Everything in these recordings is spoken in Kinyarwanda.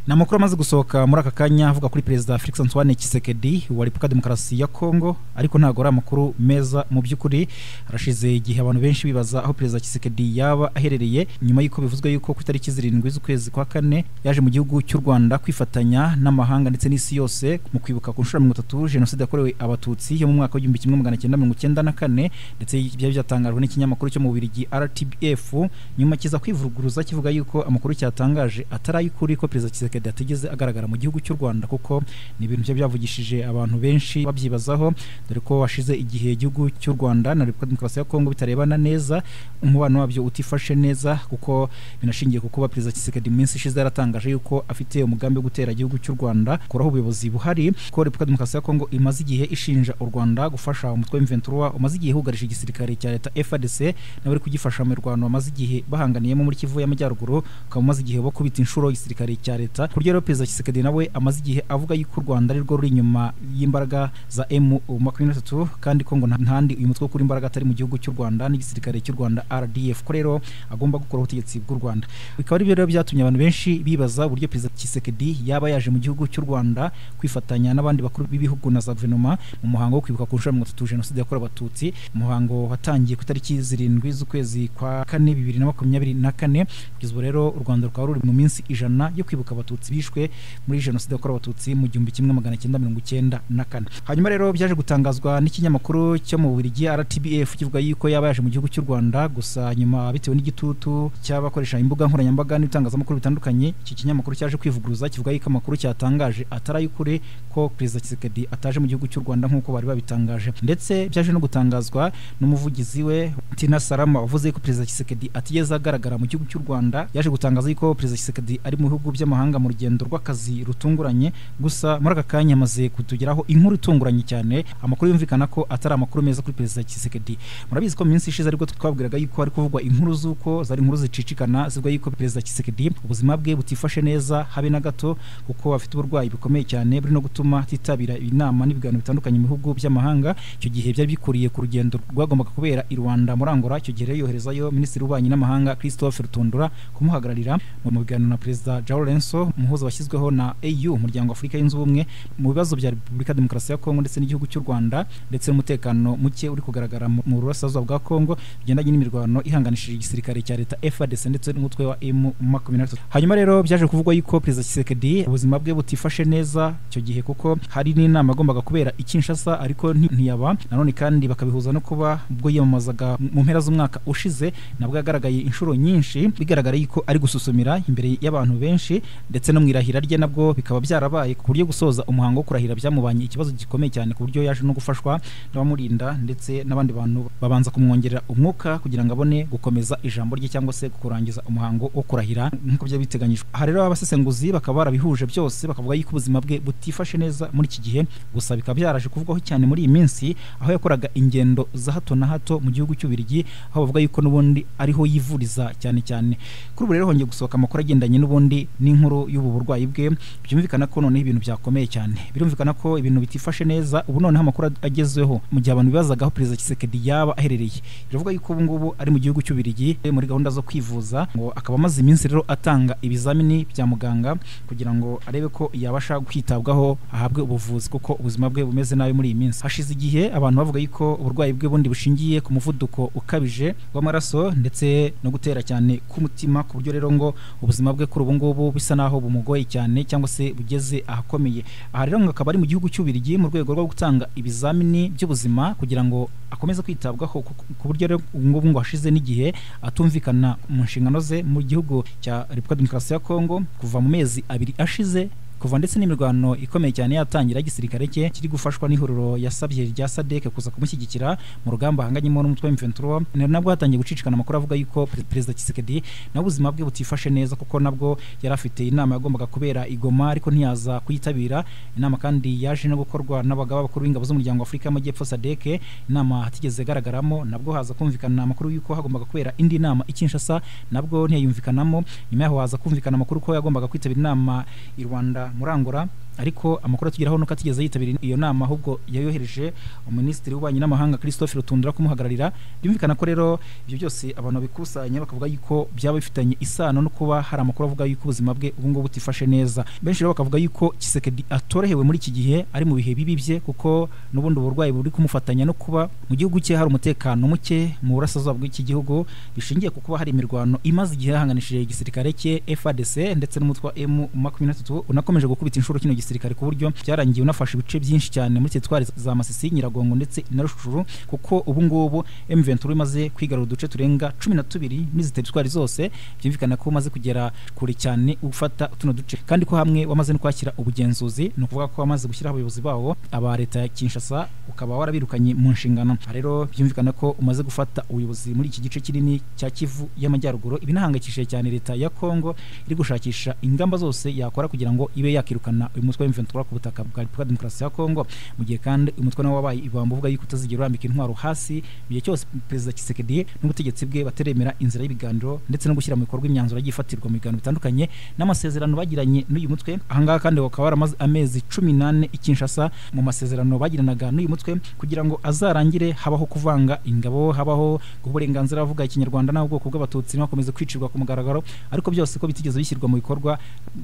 ni amakuru amaze gusohoka muri aka kanya avuga kuri perezida felix antoine kisekedi wa repubulika demokarasi ya kongo ariko ntabwo ari amakuru meza mu by'ukuri harashize igihe abantu benshi bibaza aho perezida kisekedi yaba aherereye nyuma y'uko bivuzwe yuko ku itariki zirindwi z'ukwezi kwa kane yaje mu gihugu cy'u rwanda kwifatanya n'amahanga ndetse n'isi yose mu kwibuka ku nshuro mirongo itatu jenoside yakorewe abatutsi yo mu mwaka w'igihumbi kimwe magana cyenda mirongo icyenda na kane ndetse byari byatangajwe n'ikinyamakuru cyo mu bubirigi rtbf nyuma kiza kwivuguruza kivuga yuko amakuru cyatangaje atari ay'ukuri ko perezida kisekedi atigeze agaragara mu gihugu cy'u rwanda kuko ni ibintu byari byavugishije abantu benshi babyibazaho dore ko washize igihe igihugu cy'u rwanda na repubulika demokarasi ya kongo bitarebana neza umubano wabyo utifashe neza kuko binashingiye ku kuba perezida kisekedi mu minsi ishize yaratangaje yuko afite umugambi wo gutera igihugu cy'u rwanda kuraho ubuyobozi buhari ko repubulika demokarasi ya kongo imaze igihe ishinja u rwanda gufasha umutwe w'imventura umaze igihe hugarije igisirikare cya leta frdc nawe uri kugifasha mu rwanda bamaze igihe bahanganiyemo muri kivu y'amajyaruguru ukaba umaze igihe bo kubita inshuro igisirikare cya leta kurya rero perezida kisekedi nawe amaze igihe avuga yuko u rwanda arirwo ruri inyuma y'imbaraga za emu makumyabiri na tatu kandi ko ngo ntandi uyu mutwe kuri imbaraga atari mu gihugu cy'u rwanda n'igisirikare cy'u rwanda rdf ko rero agomba gukuraho ubutegetsi bw'u rwanda bikaba ari byo rero byatumye abantu benshi bibaza uburyo perezida kisekedi yaba yaje mu gihugu cy'u rwanda kwifatanya n'abandi bakuru b'ibihugu na za guverinoma mu muhango wo kwibuka ku nshuro mirongo itatu jenoside yakorewe abatutsi umuhango watangiye ku itariki zirindwi z'ukwezi kwa kane bibiri na makumyabiri na kane kugeza ubu rero u rwanda rukaba ruri mu minsi ijana yo kwibuka abatutsi bishwe muri jenoside yakorewe abatutsi mu gihumbi kimwe magana cyenda mirongo icyenda na kane hanyuma rero byaje gutangazwa n'ikinyamakuru cyo mu bubirigi rtbf kivuga yuko yaba yaje mu gihugu cy'u rwanda gusa nyuma bitewe n'igitutu cy'abakoresha imbuga nkoranyambaga n'ibitangazamakuru bitandukanye iki kinyamakuru cyaje kwivuguruza kivuga yuko amakuru cyatangaje atari ay'ukuri ko perezida kisekedi ataje mu gihugu cy'u rwanda nk'uko bari babitangaje ndetse byaje no gutangazwa n'umuvugizi we tina sarama wavuze ko perezida kisekedi atigeze agaragara mu gihugu cy'u rwanda yaje gutangaza yuko perezida kisekedi ari mu bihugu by'amahanga mu rugendo rw'akazi rutunguranye gusa muri aka kanya amaze kutugeraho inkuru itunguranye cyane amakuru yumvikana ko atari amakuru meza kuri perezida kisekedi murabizi ko mu minsi ishize aribwo twabwiraga yuko hari kuvugwa inkuru z'uko zari inkuru zicicikana zivuga yuko perezida kisekedi ubuzima bwe butifashe neza habe na gato kuko afite uburwayi bukomeye cyane buri no gutuma atitabira inama n'ibiganiro bitandukanye mu bihugu by'amahanga icyo gihe byari bikuriye ku rugendo rwagombaga kubera i rwanda muri angola icyo gihe rero yoherezayo minisitiri w'ububanyi n'amahanga christophe rutundura kumuhagararira mu biganiro na perezida jao lorenso umuhuza washyizweho na au umuryango afurika yunze ubumwe mu bibazo bya repubulika demokarasi ya kongo ndetse n'igihugu cy'u rwanda ndetse n'umutekano muke uri kugaragara mu burasirazuba bwa kongo bigendanye n'imirwano ihanganishije igisirikare cya leta frdc ndetse n'umutwe wa m makumyabiri na gatatu hanyuma rero byaje kuvugwa yuko perezida kisekedi ubuzima bwe butifashe neza icyo gihe kuko hari n'inama agombaga kubera i kinshasa ariko ntiyaba nanone kandi bakabihuza no kuba ubwo yiyamamazaga mu mpera z'umwaka ushize nabwo yagaragaye inshuro nyinshi bigaragara yuko ari gususumira imbere y'abantu benshi ndetse no mu irahira rye nabwo bikaba byarabaye ku buryo gusoza umuhango wo kurahira byamubanye ikibazo gikomeye cyane ku buryo yaje no gufashwa n'abamurinda ndetse n'abandi bantu babanza kumwongerera umwuka kugira ngo abone gukomeza ijambo rye cyangwa se kurangiza umuhango wo kurahira nk'uko byari biteganyijwe aha rero abasesenguzi bakaba barabihuje byose bakavuga yuko ubuzima bwe butifashe neza muri iki gihe gusa bikaba byaraje kuvugwaho cyane muri iyi minsi aho yakoraga ingendo za hato na hato mu gihugu cy'ubirigi aho bavuga yuko n'ubundi ariho yivuriza cyane cyane kuri ubu rero hongeye gusohoka amakuru agendanye n'ubundi n'inkuru y'ubu burwayi bwe byumvikana ko noneho ibintu byakomeye cyane birumvikana ko ibintu bitifashe neza ubu noneho amakuru agezweho mu gihe abantu bibazaga aho perezida kisekedi yaba aherereye biravuga yuko ubu ngubu ari mu gihugu cy'ubirigi muri gahunda zo kwivuza ngo akaba amaze iminsi rero atanga ibizamini bya muganga kugira ngo arebe ko yabasha kwitabwaho ahabwe ubuvuzi kuko ubuzima bwe bumeze nabi muri iyi minsi hashize igihe abantu bavuga yuko uburwayi bwe bundi bushingiye ku muvuduko ukabije w'amaraso ndetse no gutera cyane k'umutima ku buryo rero ngo ubuzima bwe kuri ubu ngubu bisa naho bumugoye cyane cyangwa se bugeze ahakomeye aha rero ngo akaba ari mu gihugu cy'ubirigi mu rwego rwo gutanga ibizamini by'ubuzima kugira ngo akomeze kwitabwaho ku buryo rero ngubu ngo hashize n'igihe atumvikana mu nshingano ze mu gihugu cya repubulika demokarasi ya kongo kuva mu mezi abiri ashize kuva ndetse n'imirwano ikomeye cyane yatangira igisirikare cye kiri gufashwa n'ihuriro yasabye rya sadek kuza kumushyigikira mu rugamba ahanganyemo n'umutwe w'imventura nabwo hatangiye gucicikana amakuru avuga yuko perezida kisekedi nawe ubuzima bwe butifashe neza kuko nabwo yari afite inama yagombaga kubera igoma ariko ntiyaza kuyitabira inama kandi yaje no gukorwa n'abagaba bakuru b'ingabo z'umuryango w'afurika y'amajyepfo sadek inama hatigeze igaragaramo nabwo haza kumvikana amakuru y'uko hagombaga kubera indi nama ikinshasa nabwo ntiyayumvikanamo nyuma yaho haza kumvikana amakuru ko yagombaga kwitabira inama i rwanda muri angola ariko amakuru atugeraho nuko atigeze yitabira iyo nama ahubwo yayohereje minisitiri w'ububanyi n'amahanga christophe rutundura kumuhagararira byumvikana ko rero ibyo byose abantu babikusanya bakavuga yuko byaba bifitanye isano no kuba hari amakuru avuga yuko ubuzima bwe ubu ngubu butifashe neza benshi rero bakavuga yuko kisekedi atorohewe muri iki gihe ari mu bihe bibi bye kuko n'ubundi uburwayi buri kumufatanya no kuba mu gihugu cye hari umutekano muke mu burasirazuba bw'iki gihugu bishingiye ku kuba hari imirwano imaze igihe yahanganishije igisirikare cye FARDC ndetse n'umutwa M makumyabiri unakomeje gukubita inshuro kino gisirikare ku buryo byarangiye unafashe ibice byinshi cyane muri teritwari za Masisi Nyiragongo ndetse na Rushuru kuko ubu ngubu M23 imaze kwigarura uduce turenga cumi na tubiri n'izi teritwari zose byumvikana ko umaze kugera kure cyane ufata tuno duce kandi ko hamwe wamaze no kwakira ubugenzuzi ni ukuvuga ko wamaze gushyiraho abayobozi bawo aba leta ya Kinshasa ukaba warabirukanye mu nshingano rero byumvikana ko umaze gufata ubuyobozi muri iki gice kinini cya Kivu y'amajyaruguru ibinahangayikishije cyane leta ya Kongo iri gushakisha ingamba zose yakora kugira ngo ibe yakirukana uyu mutwe w'imventura ku butaka bwa Repubulika Demokarasi ya Kongo mu gihe kandi uyu mutwe nawo wabaye ibamba uvuga yuko utazigera urambika intwaro hasi mu gihe cyose perezida Tshisekedi n'ubutegetsi bwe bataremera inzira y'ibiganiro ndetse no gushyira mu bikorwa imyanzuro yagiye ifatirwa mu biganiro bitandukanye n'amasezerano bagiranye n'uyu mutwe ahangaha kandi bakaba baramaze amezi cumi n'ane ikinshasa mu masezerano bagiranaga n'uyu mutwe kugira ngo azarangire habaho kuvanga ingabo habaho guha uburenganzira avuga ikinyarwanda n'ubwoko bw'abatutsi bakomeza kwicirwa ku mugaragaro ariko byose ko bitigeze bishyirwa mu bikorwa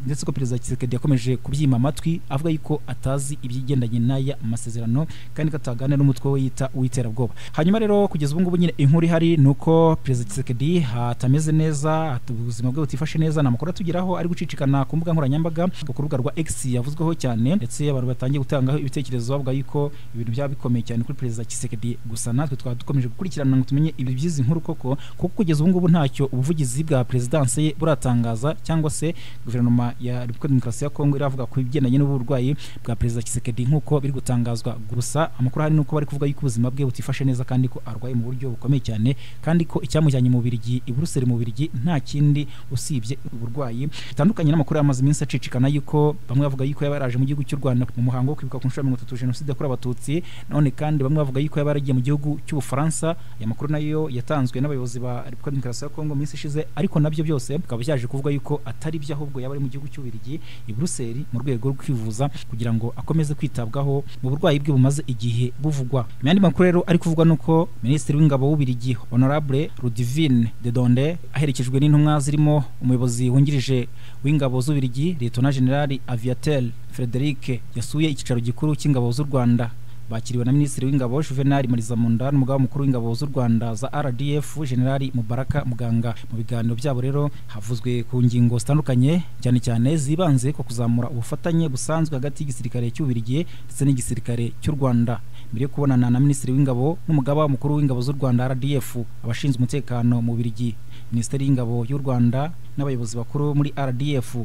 ndetse ko perezida Tshisekedi yakomeje kubyima amatwi avuga yuko atazi ibyigendanye n'aya masezerano kandi ko ataganira n'umutwe we yita uw'iterabwoba hanyuma rero kugeza ubu ngubu nyine inkuru ihari ni uko perezida Tshisekedi atameze neza ubuzima bwe butifashe neza ni amakuru atugeraho ari gucicikana ku mbuga nkoranyambaga ku rubuga rwa X yavuzweho cyane ndetse abantu batangiye gutangaho ibitekerezo bavuga yuko ibintu byaba bikomeye cyane kuri perezida Tshisekedi gusa natwe twaba dukomeje gukurikirana ngo tumenye ibi by'izi nkuru koko kuko kugeza ubu ngubu ntacyo ubuvugizi bwa perezidanse ye buratangaza cyangwa se guverinoma ya Repubulika Demokarasi ya Kongo iravuga ku bigendanye n'uburwayi bwa perezida Tshisekedi nk'uko biri gutangazwa gusa amakuru hari nuko bari kuvuga yuko ubuzima bwe butifashe neza kandi ko arwaye mu buryo bukomeye cyane kandi ko icyamujyanye mu Birigi i Buruseli mu Birigi nta kindi usibye uburwayi bitandukanye n'amakuru yamaze iminsi acicikana yuko bamwe bavuga yuko yaba yaraje mu gihugu cy'u Rwanda mu muhango wo kwibuka ku nshuro ya mirongo itatu jenoside yakorewe abatutsi none kandi bamwe bavuga yuko yaba yaragiye mu gihugu cy'ubufaransa aya makuru nayo yatanzwe n'abayobozi ba Repubulika Demokarasi ya Kongo mu minsi ishize ariko nabyo byose bikaba byaje kuvuga yuko atari byo ahubwo yaba ari mu gihugu cy'ubirigi i Buruseli mu rwego rwo kwivuza kugira ngo akomeze kwitabwaho mu burwayi bwe bumaze igihe buvugwa imyandi makuru rero ari kuvugwa nuko minisitiri w'ingabo w'ubirigi honorable Ludivine Dedonde aherekejwe n'intumwa zirimo umuyobozi wungirije w'ingabo z'ubirigi Lieutenant General Aviatel Frederic yasuye icyicaro gikuru cy'ingabo z'u Rwanda bakiriwe na minisitiri w'ingabo Juvenal Marizamunda n'umugaba mukuru w'ingabo z'u Rwanda za RDF General Mubaraka Muganga mu biganiro byabo rero havuzwe ku ngingo zitandukanye cyane cyane zibanze ku kuzamura ubufatanye busanzwe hagati y'igisirikare cy'ubirigi ndetse n'igisirikare cy'u Rwanda mbere yo kubonana na minisitiri w'ingabo n'umugaba mukuru w'ingabo z'u Rwanda RDF abashinzwe umutekano mu birigi minisiteri y'ingabo y'u Rwanda n'abayobozi bakuru muri RDF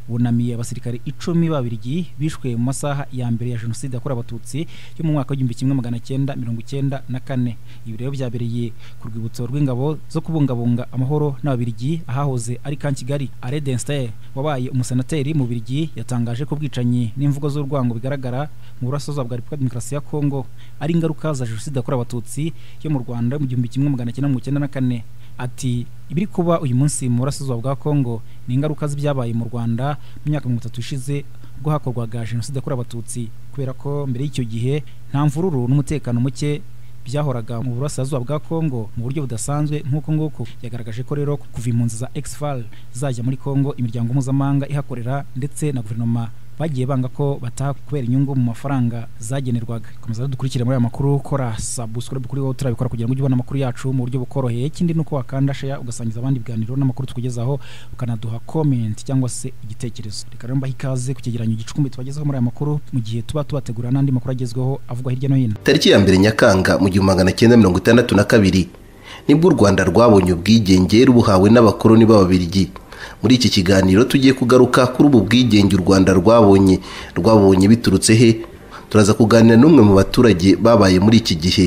bunamiye abasirikare icumi babirigi bishwe mu masaha ya mbere ya jenoside yakorewe abatutsi yo mu mwaka w'igihumbi kimwe magana cyenda mirongo icyenda na kane ibi rero byabereye ku rwibutso rw'ingabo zo kubungabunga amahoro n'ababirigi ahahoze ari kan kigali are denster wabaye umusenateri mu birigi yatangaje ko ubwicanyi n'imvugo z'urwango bigaragara mu burasirazuba bwa repubulika demokarasi ya kongo ari ingaruka za jenoside yakorewe abatutsi yo mu rwanda mu gihumbi kimwe magana cyenda mirongo icyenda na kane ati ibiri kuba uyu munsi mu burasirazuba bwa kongo ni ingaruka z'ibyabaye mu rwanda mu myaka mirongo itatu ishize ubwo hakorwaga jenoside yakorewe abatutsi kubera ko mbere y'icyo gihe nta mvururu n'umutekano muke byahoraga mu burasirazuba bwa Kongo mu buryo budasanzwe nk'uko nguko yagaragaje ko rero kuva impunzi za Exfal zajya muri Kongo imiryango mpuzamahanga ihakorera ndetse na guverinoma bagiye banga ko bataha kubera inyungu mu mafaranga zagenerwaga komeza dukurikire muri aya makuru kora subscribe kuri wowe turabikora kugira ngo ujye ubona amakuru yacu mu buryo bukoroheye ikindi ni uko wakanda share ugasangiza abandi ibiganiro n'amakuru tukugezaho ukanaduha comment cyangwa se igitekerezo reka rero mbahe ikaze ku cyegeranyo gicumbi tubagezeho muri aya makuru mu gihe tuba tubategura n'andi makuru agezweho avugwa hirya no hino tariki ya mbere nyakanga mu gihumbi magana cyenda mirongo itandatu na kabiri nibwo u rwanda rwabonye ubwigenge rubuhawe n'abakoloni b'ababirigi muri iki kiganiro tugiye kugaruka kuri ubu bwigenge u rwanda rwabonye rwabonye biturutse he turaza kuganira n'umwe mu baturage babaye muri iki gihe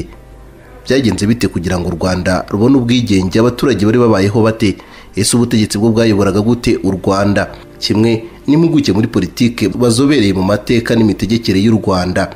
byagenze bite kugira ngo u rwanda rubone ubwigenge abaturage bari babayeho bate ese ubutegetsi bwo bwayoboraga gute u rwanda kimwe n'impuguke muri politike bazobereye mu mateka n'imitegekere y'u rwanda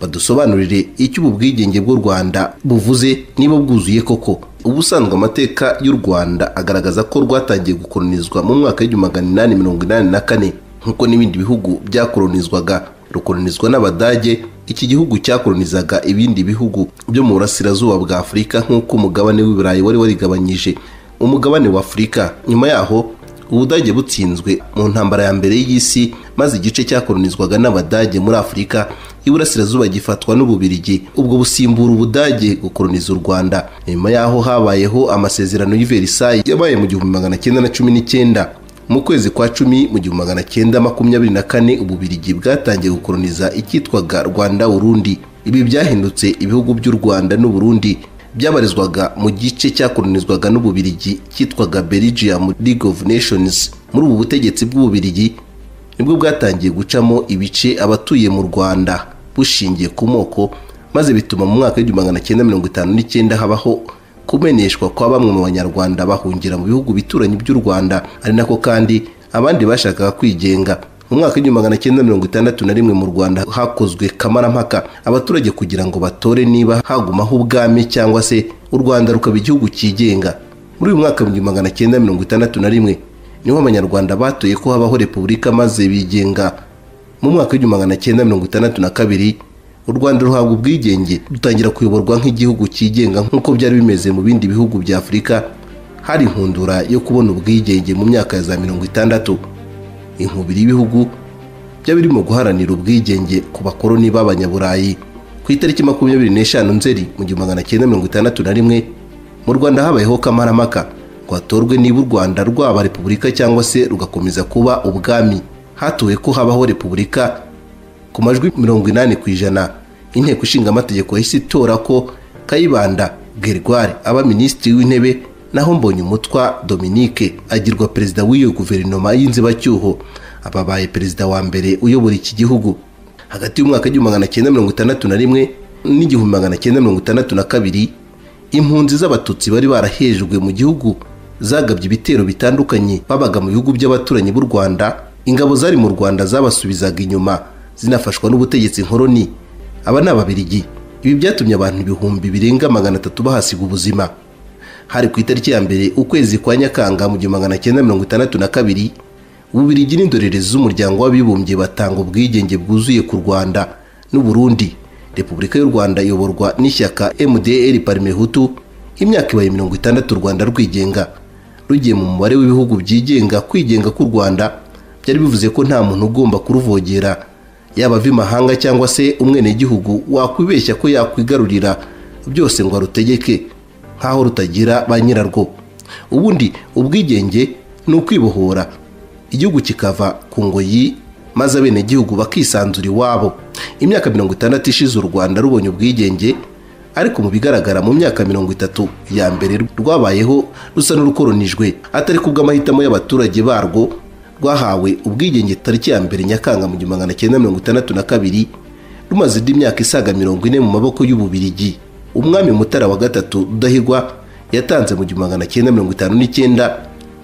badusobanurire icyo ubu bwigenge bw'u rwanda buvuze niba bwuzuye koko ubusanzwe amateka y'u rwanda agaragaza ko rwatangiye gukolonizwa mu mwaka w'igihumbi magana inani mirongo inani na kane nk'uko n'ibindi bihugu byakolonizwaga rukolonizwa n'abadage iki gihugu cyakolonizaga ibindi bihugu byo mu burasirazuba bwa afurika nk'uko umugabane w'iburayi wari warigabanyije umugabane wa afurika nyuma yaho ubudage butsinzwe mu ntambara ya mbere y'isi maze igice cyakolonizwaga n'abadage muri afurika y'iburasirazuba gifatwa n'ububirigi ubwo busimbura ubudage gukoloniza u rwanda nyuma y'aho habayeho amasezerano y'i yabaye mu gihumbi magana cyenda na cumi n'icyenda mu kwezi kwa cumi mu gihumbi magana cyenda makumyabiri na kane ububirigi bwatangiye gukoloniza icyitwaga rwanda urundi ibi byahindutse ibihugu by'u rwanda n'uburundi byabarizwaga mu gice cyakolonizwaga n'ububirigi cyitwaga Belgium League of Nations muri ubu butegetsi bw'ububirigi nibwo bwatangiye gucamo ibice abatuye mu Rwanda bushingiye ku moko maze bituma mu mwaka w'igihumbi habaho kumeneshwa kwa bamwe mu banyarwanda bahungira mu bihugu bituranyi by'u Rwanda ari nako kandi abandi bashakaga kwigenga mu mwaka w'igihumbi magana cyenda mirongo itandatu na rimwe mu rwanda hakozwe kamarampaka abaturage kugira ngo batore niba hagumaho ubwami cyangwa se u rwanda rukaba igihugu cyigenga muri uyu mwaka w'igihumbi magana cyenda mirongo itandatu na rimwe niho abanyarwanda batoye ko habaho repubulika maze bigenga mu mwaka w'igihumbi magana cyenda mirongo itandatu na kabiri u rwanda ruhabwa ubwigenge rutangira kuyoborwa nk'igihugu cyigenga nk'uko byari bimeze mu bindi bihugu bya afurika hari inkundura yo kubona ubwigenge mu myaka ya za mirongo itandatu inkubiri y'ibihugu by'abiri mu guharanira ubwigenge ku bakoloni b'abanyaburayi ku itariki makumyabiri n'eshanu nzeri mu gihumbi magana cyenda mirongo itandatu na rimwe mu rwanda habayeho kamarampaka rwatorwe niba u rwanda rwaba repubulika cyangwa se rugakomeza kuba ubwami hatuwe ko habaho repubulika ku majwi mirongo inani ku ijana inteko ishinga amategeko yahise itora ko kayibanda gerwari aba minisitiri w'intebe naho mbonyumutwa dominique agirwa perezida w'iyo guverinoma y'inzibacyuho ababaye perezida wa mbere uyobora iki gihugu hagati y'umwaka w'igihumbi magana cyenda mirongo itandatu na rimwe n'igihumbi magana cyenda mirongo itandatu na kabiri impunzi z'abatutsi bari barahejwe mu gihugu zagabye ibitero bitandukanye babaga mu bihugu by'abaturanyi b'u rwanda ingabo zari mu rwanda zabasubizaga inyuma zinafashwa n'ubutegetsi nkoroni aba ni ababirigi ibi byatumye abantu ibihumbi birenga magana atatu bahasiga ubuzima hari ku itariki ya mbere ukwezi kwa nyakanga mu gihumbi magana cyenda mirongo itandatu na kabiri ububirigi n'indorerezi z'umuryango w'abibumbye batanga ubwigenge bwuzuye ku rwanda n'uburundi repubulika y'u rwanda iyoborwa n'ishyaka mdr parmehutu imyaka ibaye mirongo itandatu u rwanda rwigenga rugiye mu mubare w'ibihugu byigenga kwigenga k'u rwanda byari bivuze ko nta muntu ugomba kuruvogera yaba ava imahanga cyangwa se umwenegihugu wakwibeshya ko yakwigarurira byose ngo arutegeke nk'aho rutagira ba nyirarwo ubundi ubwigenge ni ukwibohora igihugu kikava ku ngoyi maze abenegihugu bakisanzura iwabo imyaka mirongo itandatu ishize u rwanda rubonye ubwigenge ariko mu bigaragara mu myaka mirongo itatu ya mbere rwabayeho rusa n'urukoronijwe atari ku bw'amahitamo y'abaturage barwo rwahawe ubwigenge tariki ya mbere nyakanga mu gihumbi magana cyenda mirongo itandatu na kabiri rumaze indi myaka isaga mirongo ine mu maboko y'ububirigi umwami mutara wa gatatu rudahigwa yatanze mu gihumbi magana cyenda mirongo itanu n'icyenda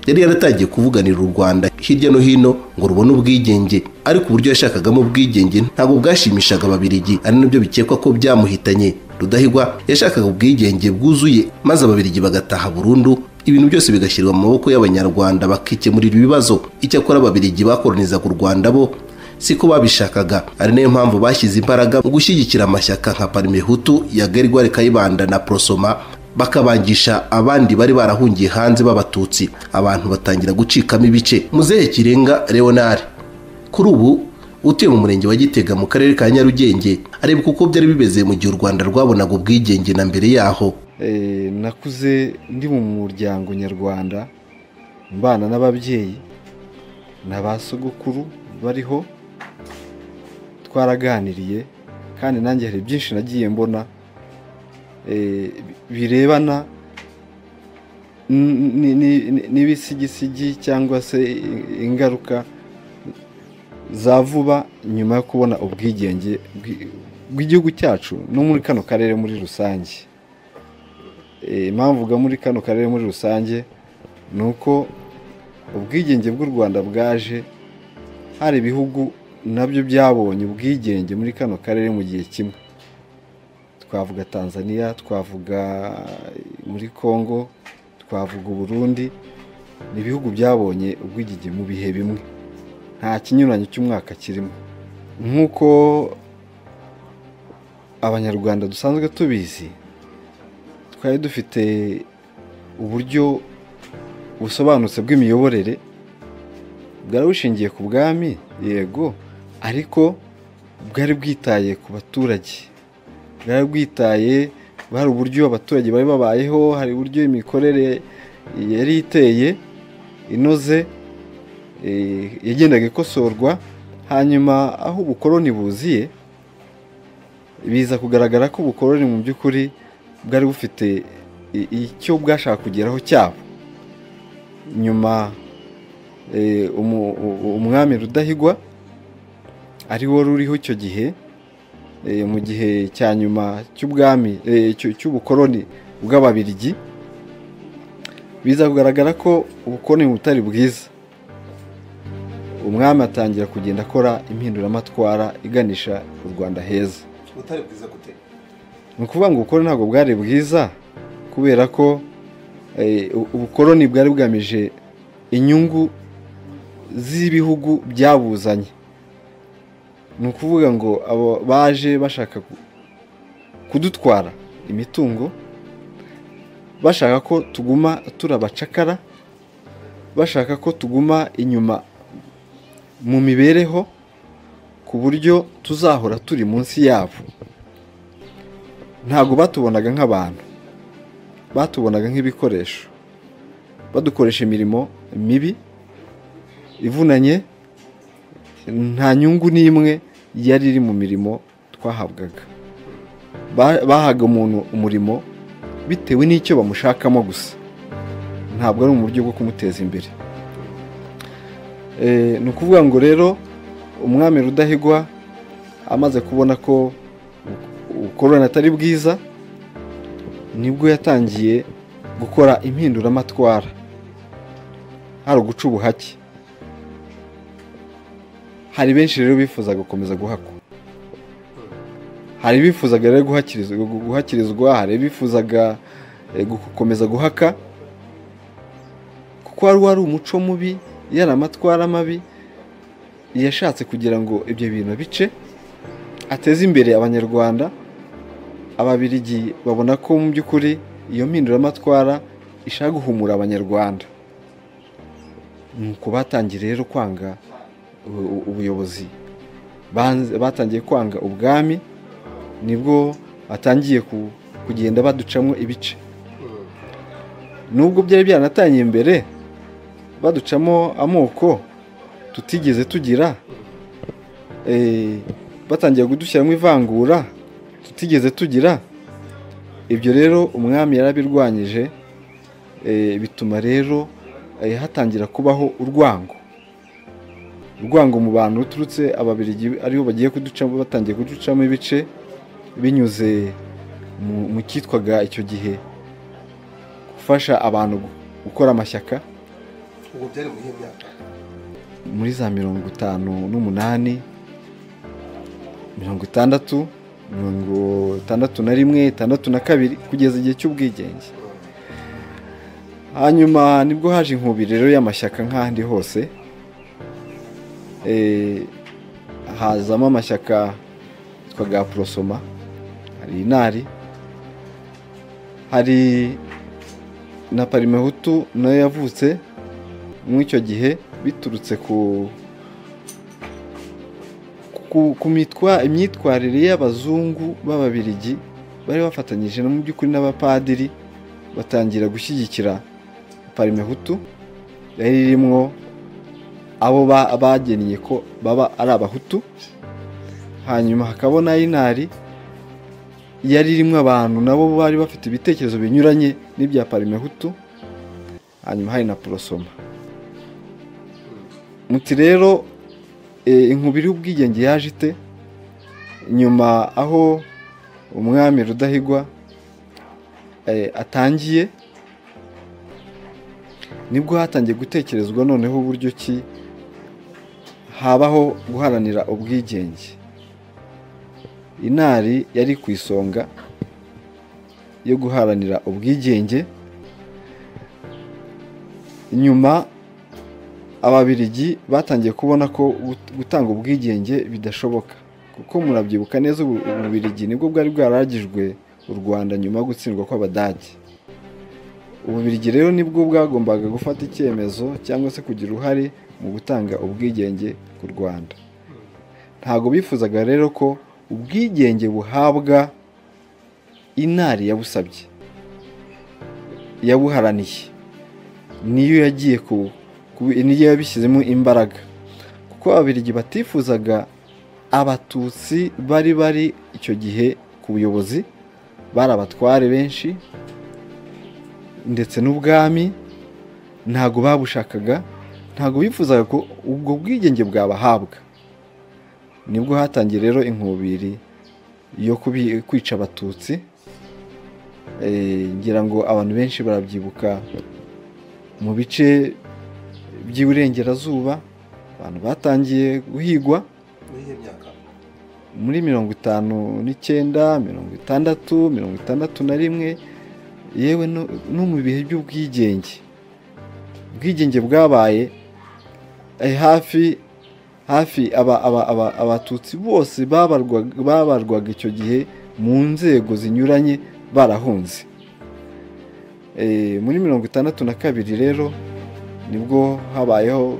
yari yaratangiye kuvuganira u rwanda hirya no hino ngo rubone ubwigenge ariko uburyo yashakagamo ubwigenge ntabwo bwashimishaga ababirigi ari nabyo bikekwa ko byamuhitanye rudahigwa yashakaga ubwigenge bwuzuye maze ababirigi bagataha burundu ibintu byose bigashyirwa mu maboko y'abanyarwanda bakikemurira ibibazo icyakora ababirigi bakoronizaga u rwanda bo siko babishakaga ari nayo mpamvu bashyize imbaraga mu gushyigikira amashyaka nka parimehutu ya gerwari kayibanda na prosoma bakabangisha abandi bari barahungiye hanze b'abatutsi abantu batangira gucikamo ibice muzehe kirenga leonard kuri ubu utuye mu murenge wa gitega mu karere ka nyarugenge areba uko byari bimeze mu gihe u rwanda rwabonaga ubwigenge na mbere yaho nakuze ndi mu muryango nyarwanda mbana n'ababyeyi na ba sogokuru bariho twaraganiriye kandi nanjye hari byinshi nagiye mbona birebana n'ibisigisigi cyangwa se ingaruka za vuba nyuma yo kubona ubwigenge bw'igihugu cyacu no muri kano karere muri rusange impamvu uvuga muri kano karere muri rusange ni uko ubwigenge bw'u rwanda bwaje hari ibihugu nabyo byabonye ubwigenge muri kano karere mu gihe kimwe twavuga tanzania twavuga muri congo twavuga uburundi ni ibihugu byabonye ubwigenge mu bihe bimwe nta kinyuranyo cy'umwaka kirimo nk'uko abanyarwanda dusanzwe tubizi twari dufite uburyo busobanutse bw'imiyoborere bwari bushingiye ku bwami yego ariko bwari bwitaye ku baturage bwari bwitaye hari uburyo abaturage bari babayeho hari uburyo imikorere yari iteye inoze yagendaga ikosorwa hanyuma aho ubukoroni buziye biza kugaragara ko ubukoroni mu by'ukuri bwari bufite icyo bwashaka kugeraho cyabo nyuma umwami rudahigwa ari wo ruriho icyo gihe mu gihe cya nyuma cy'ubwami cy'ubukoroni bw'ababirigi biza kugaragara ko ubukoroni butari bwiza umwami atangira kugenda akora impinduramatwara iganisha u rwanda heza butari bwiza gute ni ukuvuga ngo ubukoroni ntabwo bwari bwiza kubera ko ubukoroni bwari bugamije inyungu z'ibihugu byabuzanye ni ukuvuga ngo abo baje bashaka kudutwara imitungo bashaka ko tuguma turabacakara bashaka ko tuguma inyuma mu mibereho ku buryo tuzahora turi munsi yabo ntabwo batubonaga nk'abantu batubonaga nk'ibikoresho badukoresha imirimo mibi ivunanye nta nyungu n'imwe yari iri mu mirimo twahabwaga bahaga umuntu umurimo bitewe n'icyo bamushakamo gusa ntabwo ari mu buryo bwo kumuteza imbere ni ukuvuga ngo rero umwami rudahigwa amaze kubona ko ubukoroni atari bwiza nibwo yatangiye gukora impinduramatwara hari uguca ubuhake hari benshi rero bifuza gukomeza guhakwa hari bifuzaga rero guhakirizwa hari bifuzaga gukomeza guhaka kuko wari wari umuco mubi yari amatwara mabi yashatse kugira ngo ibyo bintu bice ateze imbere abanyarwanda ababirigi babona ko mu by'ukuri iyo mpinduramatwara ishaka guhumura abanyarwanda nuko batangiye rero kwanga ubuyobozi batangiye kwanga ubwami nibwo batangiye kugenda baducamo ibice nubwo byari byaratanye imbere baducamo amoko tutigeze tugira batangiye kudushyiramo ivangura tutigeze tugira ibyo rero umwami yarabirwanyije bituma rero hatangira kubaho urwango urwango mu bantu ruturutse ababirigi aribo bagiye kuducamo batangiye kuducamo ibice binyuze mu cyitwaga icyo gihe gufasha abantu gukora amashyaka ubu byari mu iyihe myaka muri za mirongo itanu n'umunani mirongo itandatu mirongo itandatu na rimwe itandatu na kabiri kugeza igihe cy'ubwigenge hanyuma nibwo haje rero y'amashyaka nk'ahandi hose hazamo amashyaka yitwaga porosoma hari inari hari na parimehutu nayo yavutse muri icyo gihe biturutse ku ku imyitwarire y'abazungu b'ababirigi bari bafatanyije mu by'ukuri n'abapadiri batangira gushyigikira parimehutu yari irimo abo bagennye ko baba ari abahutu hanyuma hakabona inari yari irimo abantu nabo bari bafite ibitekerezo binyuranye n'ibya parimehutu hanyuma hari na porosoma muti rero inkubiri y'ubwigenge yaje ite nyuma aho umwami rudahigwa atangiye nibwo hatangiye gutekerezwa noneho uburyo ki habaho guharanira ubwigenge inari yari ku isonga yo guharanira ubwigenge nyuma ababirigi batangiye kubona ko gut- gutanga ubwigenge bidashoboka kuko murabyibuka neza ubu ububirigi nibwo bwari bwaragijwe u rwanda nyuma yo gutsindwa kw'abadage ububirigi rero nibwo bwagombaga gufata icyemezo cyangwa se kugira uruhare mu gutanga ubwigenge ku rwanda ntabwo bifuzaga rero ko ubwigenge buhabwa inari yabusabye yabuharaniye niyo yagiye ku ku- niyo yabishyizemo imbaraga kuko ababirigi batifuzaga abatutsi bari bari icyo gihe ku buyobozi bari abatware benshi ndetse n'ubwami ntabwo babushakaga ntabwo bifuzaga ko ubwo bwigenge bwabahabwa nibwo hatangiye rero inkubiri yo kubi- kwica abatutsi Eh, ngira ngo abantu benshi barabyibuka mu bice by'iburengerazuba abantu batangiye guhigwa muri iyo myaka muri mirongo itanu n'icyenda mirongo itandatu mirongo itandatu na rimwe yewe no no mu bihe by'ubwigenge ubwigenge bwabaye eh, hafi hafi aba- aba- aba- abatutsi bose babarwaga babarwaga icyo gihe mu nzego zinyuranye barahunze Eh, muri mirongo itandatu na kabiri rero nibwo habayeho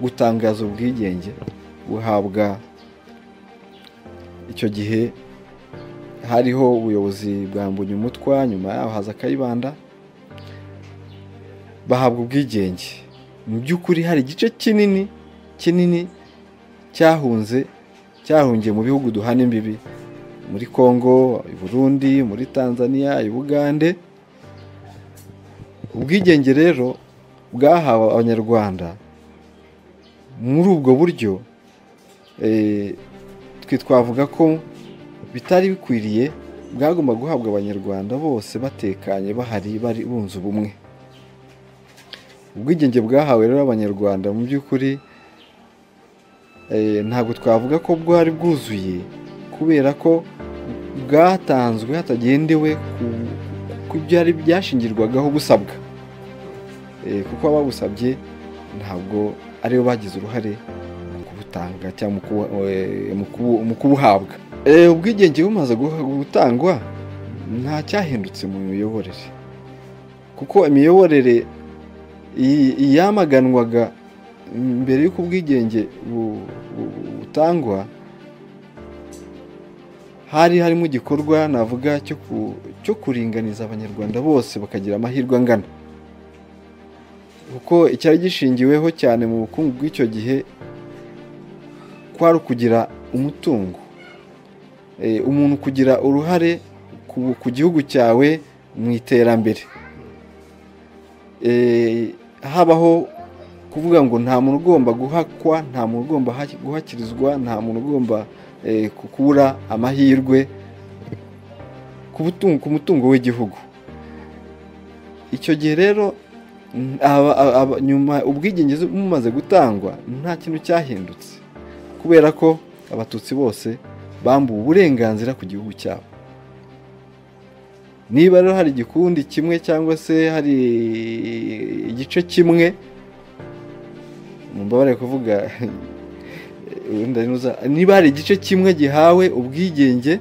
gutangaza ubwigenge buhabwa icyo gihe hariho ubuyobozi bwa mbunyumutwa nyuma yaho haza akayibanda bahabwa ubwigenge mu by'ukuri hari igice kinini kinini cyahunze cyahungiye mu bihugu duhana imbibi muri congo i burundi muri tanzania i bugande ubwigenge rero bwahawe abanyarwanda muri ubwo buryo eh, twe twavuga ko bitari bikwiriye bwagomba guhabwa abanyarwanda bose batekanye bahari bari bunze ubumwe ubwigenge bwahawe rero abanyarwanda mu by'ukuri eh, ntabwo twavuga ko bwari bwuzuye kubera ko bwatanzwe hatagendewe ku, ku byari byashingirwagaho busabwa Eh, kuko ababusabye ntabwo aribo bagize uruhare mu kubutanga cyangwa mu kubu- eh, mu kubu- mu kubuhabwa Eh, ubwigenge bumaze guha- gutangwa nta cyahindutse mu miyoborere kuko imiyoborere iyi- yamaganwaga mbere y'uko ubwigenge bu- bu- butangwa hari harimo igikorwa navuga cyo ku- cyo kuringaniza abanyarwanda bose bakagira amahirwe angana kuko icyari gishingiweho cyane mu bukungu bw'icyo gihe kwari ukugira umutungo Eh, umuntu kugira uruhare ku- ku gihugu cyawe mu iterambere Eh, habaho kuvuga ngo nta muntu ugomba guhakwa nta muntu ugomba ha- guhakirizwa nta muntu ugomba eh, ku- kubura amahirwe ku butungo- ku mutungo w'igihugu icyo gihe rero mm, aba- aba- aba- nyuma ubwigenge bumaze gutangwa nta kintu cyahindutse kubera ko abatutsi bose bambuwe uburenganzira ku gihugu cyabo niba rero hari igikundi kimwe cyangwa se hari igice kimwe mumbabarire kuvuga wenda nuza- niba hari igice kimwe gihawe ubwigenge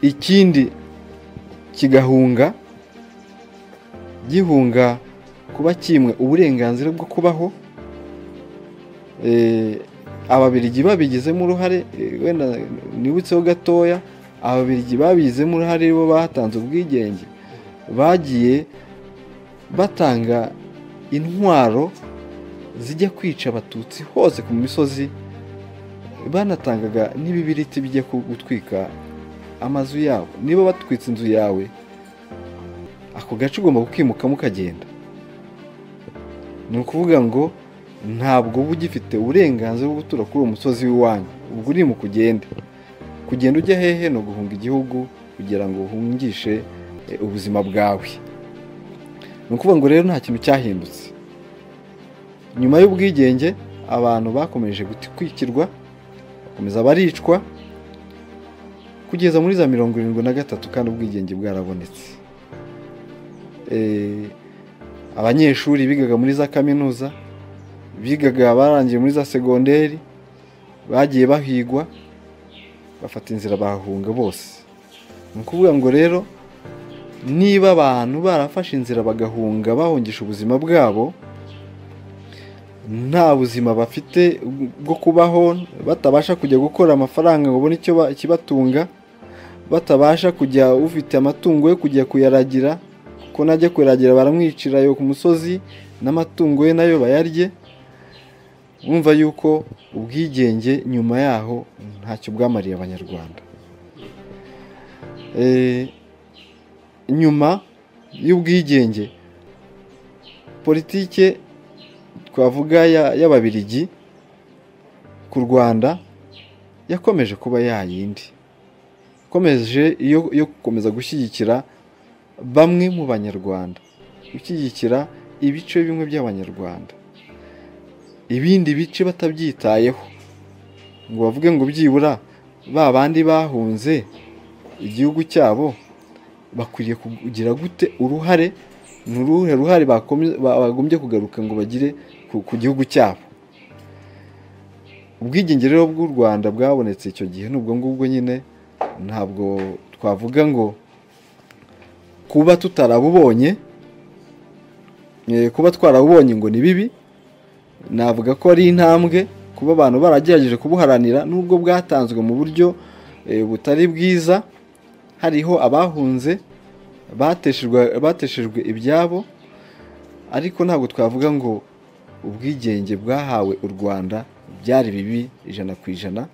ikindi kigahunga gihunga kuba kimwe uburenganzira bwo kubaho Eh, ababirigi babigizemo uruhare eh, wenda nibutseho gatoya ababirigi babigizemo uruhare bo batanze ubwigenge bagiye batanga intwaro zijya kwica abatutsi hose ku misozi banatangaga n'ibibiriti bijya ku- gutwika amazu yabo niba batwitse inzu yawe ako gace ugomba kukimukamo ukagenda ni ukuvuga ngo ntabwo uba ugifite uburenganzira bwo gutura kuri uwo musozi w'iwanyu ubwo uri mu kugende kugenda ujya hehe ni uguhunga igihugu kugira ngo uhungishe eh, ubuzima bwawe ni ukuvuga ngo rero nta kintu cyahindutse nyuma y'ubwigenge abantu bakomeje gutwikirwa bakomeza baricwa kugeza muri za mirongo irindwi na gatatu kandi ubwigenge bwarabonetse Eh, abanyeshuri bigaga muri za kaminuza bigaga barangiye muri za segonderi bagiye bahigwa bafata inzira bahunga bose ni ukuvuga ngo rero niba abantu barafashe inzira bagahunga bahungisha ubuzima bwabo nta buzima bafite bwo kubaho batabasha kujya gukora amafaranga ngo babone ikibatunga batabasha kujya ufite amatungo yo kujya kuyaragira kuko najya kuyaragira baramwicira ayo ku musozi n'amatungo ye nayo bayarye wumva yuko ubwigenge nyuma yaho ntacyo bwamariye abanyarwanda nyuma y'ubwigenge politike twavuga y'ababirigi ku rwanda yakomeje kuba yayindi ikomeje yo gukomeza gushyigikira bamwe mu banyarwanda gushyigikira ibice bimwe by'abanyarwanda ibindi bice batabyitayeho ngo bavuge ngo byibura ba bandi bahunze igihugu cyabo bakwiriye kugira gute uruhare ni uruhe ruhare bagombye kugaruka ngo bagire ku gihugu cyabo ubwigenge rero bw'u rwanda bwabonetse icyo gihe n'ubwo ngubwo nyine ntabwo twavuga ngo kuba tutarabubonye kuba twarabubonye ngo ni bibi navuga ko ari intambwe kuba abantu baragerageje kubuharanira n'ubwo bwatanzwe mu buryo butari bwiza hariho abahunze bateshejwe ibyabo ariko ntabwo twavuga ngo ubwigenge bwahawe u rwanda byari bibi ijana ku ijana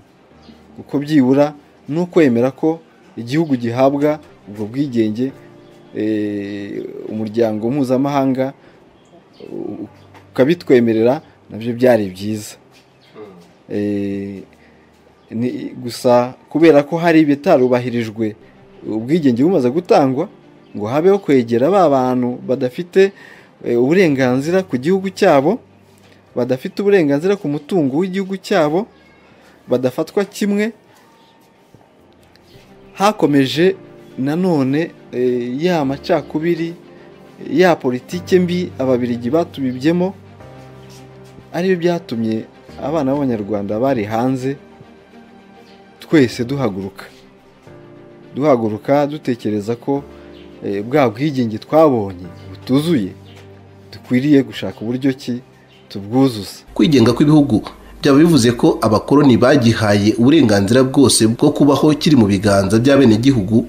kuko byibura ni ukwemera ko igihugu gihabwa ubwo bwigenge umuryango mpuzamahanga ukabitwemerera nabyo byari byiza gusa kubera ko hari ibitarubahirijwe ubwigenge bumaze gutangwa ngo habeho kwegera ba bantu badafite uburenganzira ku gihugu cyabo badafite uburenganzira ku mutungo w'igihugu cyabo badafatwa kimwe hakomeje nanone ya macakubiri ya politike mbi ababirigi batubibyemo aribyo byatumye abana b'abanyarwanda bari hanze twese duhaguruka duhaguruka dutekereza ko bwa bwigenge twabonye butuzuye dukwiriye gushaka uburyo ki tubwuzuza kwigenga kw'ibihugu byaba bivuze ko abakoloni bagihaye uburenganzira bwose bwo kubaho kiri mu biganza by'abenegihugu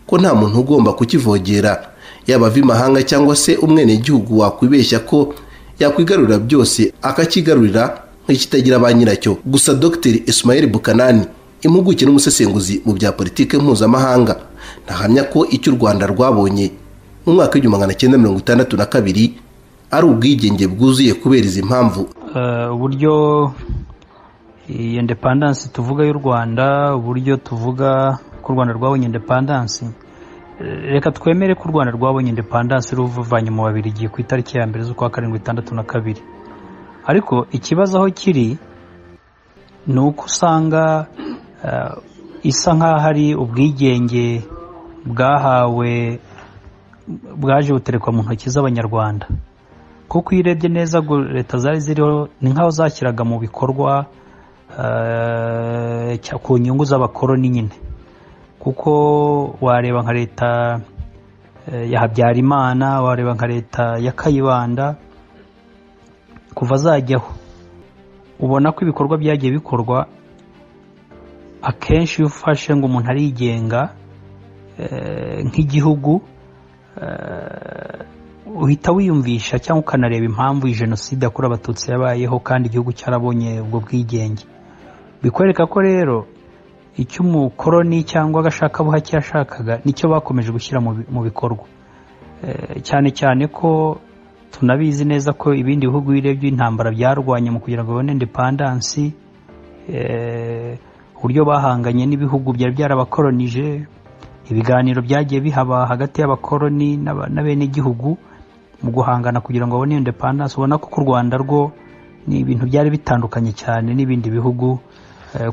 ko nta muntu ugomba kukivogera yaba ava imahanga cyangwa se umwenegihugu wakwibeshya ko yakwigarurira byose akakigarurira nk'ikitagira ba nyiracyo gusa dogiteri Ismail bukanani impuguke n'umusesenguzi mu bya politiki mpuzamahanga ntahamya ko icyo u rwanda rwabonye mu mwaka w'igihumbi magana cyenda mirongo itandatu na kabiri ari ubwigenge bwuzuye kubera izi mpamvu uburyo iyo indepandansi tuvuga y'u rwanda uburyo tuvuga ko u rwanda rwabonye indepandansi reka twemere ko u rwanda rwabonye indepandansi ruvanye mu babiri igihe ku itariki ya mbere z'ukwa karindwi itandatu na kabiri ariko ikibazo aho kiri ni uko usanga isa nk'aho ari ubwigenge bwahawe bwaje buterekwa mu ntoki z'abanyarwanda kuko iyo urebye neza leta zari ziriho ni nk'aho zashyiraga mu bikorwa ku nyungu z'abakoloni nyine kuko wareba nka leta ya habyarimana wareba nka leta ya kayibanda kuva zajyaho ubona ko ibikorwa byagiye bikorwa akenshi iyo ufashe ngo umuntu arigenga nk'igihugu uhita wiyumvisha cyangwa ukanareba impamvu iyi jenoside yakorewe abatutsi yabayeho kandi igihugu cyarabonye ubwo bwigenge bikwereka ko rero icyo umukoroni cyangwa agashakabuhake yashakaga nicyo bakomeje gushyira mu bikorwa cyane cyane ko tunabizi neza ko ibindi bihugu birebye intambara byarwanye mu kugira ngo babone indepandansi uburyo bahanganye n'ibihugu byari byarabakoronije ibiganiro byagiye bihaba hagati y'abakoroni n'abenegihugu mu guhangana kugira ngo babone indepandansi ubona ko ku rwanda rwo ni ibintu byari bitandukanye cyane n'ibindi bihugu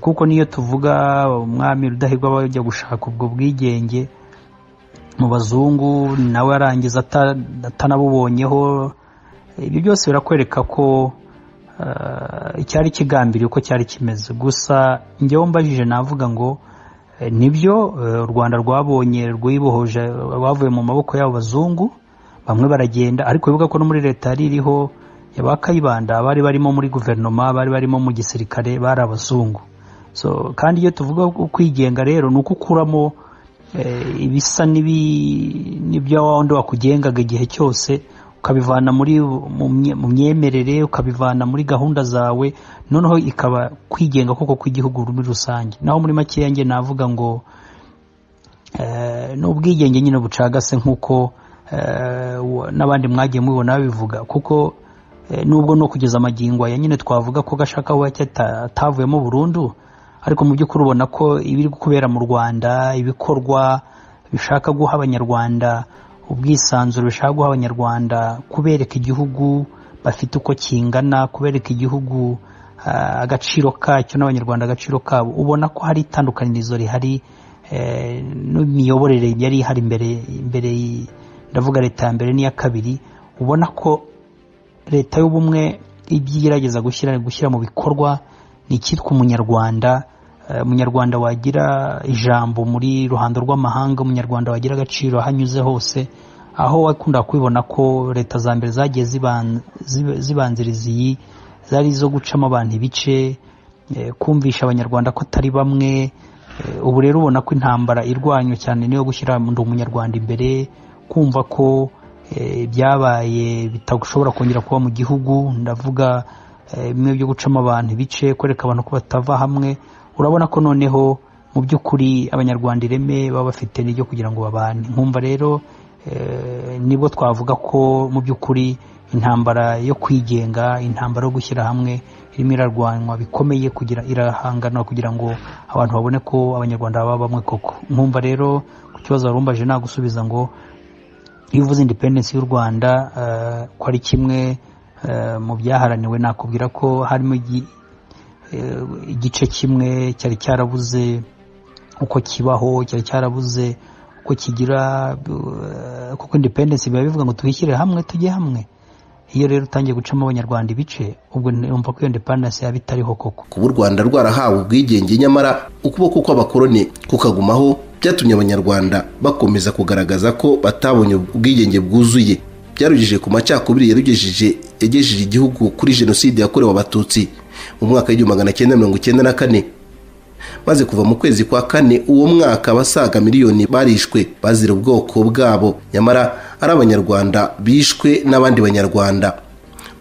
kuko niyo tuvuga umwami rudahigwa bajya gushaka ubwo bwigenge mu bazungu nawe arangiza atanabubonyeho ibyo byose birakwereka ko icyari kigambiriye uko cyari kimeze gusa njyewe mbajije navuga ngo nibyo u rwanda rwabonye rwibohoje rwavuye mu maboko y'abazungu bamwe baragenda ariko bivuga ko no muri leta yari iriho yaba kayibanda abari barimo muri guverinoma bari barimo mu gisirikare bari abazungu kandi iyo tuvuga kwigenga rero ni uko ukuramo ibisa n'ibyo wundi wakugengaga igihe cyose ukabivana muri mu myemerere ukabivana muri gahunda zawe noneho ikaba kwigenga koko kw'igihugu muri rusange naho muri makeya njye navuga ngo ni ubwigenge nyine bucagase nk'uko n'abandi mwagiye mubibona babivuga kuko nubwo no kugeza amagingo aya nyine twavuga ko gashaka aho atavuyemo burundu ariko mu by'ukuri ubona ko ibiri kubera mu rwanda ibikorwa bishaka guha abanyarwanda ubwisanzure bishaka guha abanyarwanda kubereka igihugu bafite uko kingana kubereka igihugu agaciro kacyo n'abanyarwanda agaciro kabo ubona ko hari itandukanirizo rihari n'imiyoborere yari ihari imbere imbere ndavuga leta ya mbere n'iya kabiri ubona ko leta y'ubumwe ibyo igerageza gushyira mu bikorwa ni icyitwa umunyarwanda umunyarwanda wagira ijambo muri ruhando rw'amahanga umunyarwanda wagira agaciro aho anyuze hose aho wakunda kubibona ko leta za mbere zagiye zibanziriza iyi zari izo gucamo abantu ibice kumvisha abanyarwanda ko atari bamwe ubu rero ubona ko intambara irwanywa cyane niyo gushyira umunyarwanda imbere kumva ko byabaye bitashobora kongera kuba mu gihugu ndavuga bimwe byo gucamo abantu ibice kwereka abantu ko batava hamwe urabona ko noneho mu by'ukuri abanyarwanda ireme baba bafite n'ibyo kugira ngo babane nkumva rero nibwo twavuga ko mu by'ukuri intambara yo kwigenga intambara yo gushyira hamwe irimo irarwanywa bikomeye kugira irahangana kugira ngo abantu babone ko abanyarwanda baba bamwe koko nkumva rero ku kibazo warumbaje nagusubiza ngo iyo uvuze independensi y'u rwanda ko ari kimwe mu byaharaniwe nakubwira ko harimo igice kimwe cyari cyarabuze uko kibaho cyari cyarabuze uko kigira kuko independensi biba bivuga ngo twishyire hamwe tujye hamwe iyo rero utangiye gucamo abanyarwanda ibice ubwo numva ko iyo independensi yaba itariho koko kuba u rwanda rwarahawe ubwigenge nyamara ukuboko kw'abakoroni kukagumaho byatumye abanyarwanda bakomeza kugaragaza ko batabonye ubwigenge bwuzuye byarugije ku macakubiri yarugejeje yagejeje igihugu kuri jenoside yakorewe abatutsi mu mwaka w'igihumbi magana cyenda mirongo icyenda na kane maze kuva mu kwezi kwa kane uwo mwaka abasaga miliyoni barishwe bazira ubwoko bwabo nyamara ari abanyarwanda bishwe n'abandi banyarwanda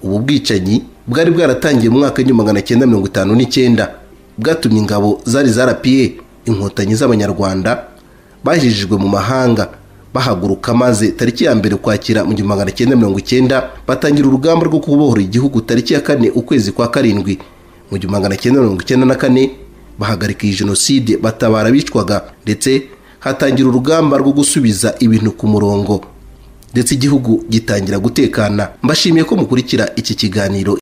ubu bwicanyi bwari bwaratangiye mu mwaka w'igihumbi magana cyenda mirongo itanu n'icyenda bwatumye ingabo zari zarapiye inkotanyi z'abanyarwanda bajijijwe mu mahanga bahaguruka maze tariki ya mbere ukwakira mu gihumbi magana cyenda mirongo icyenda batangira urugamba rwo kubohora igihugu tariki ya kane ukwezi kwa karindwi mu gihumbi magana cyenda mirongo icyenda na kane bahagarika iyi jenoside batabara abicwaga ndetse hatangira urugamba rwo gusubiza ibintu ku murongo ndetse igihugu gitangira gutekana mbashimiye ko mukurikira iki kiganiro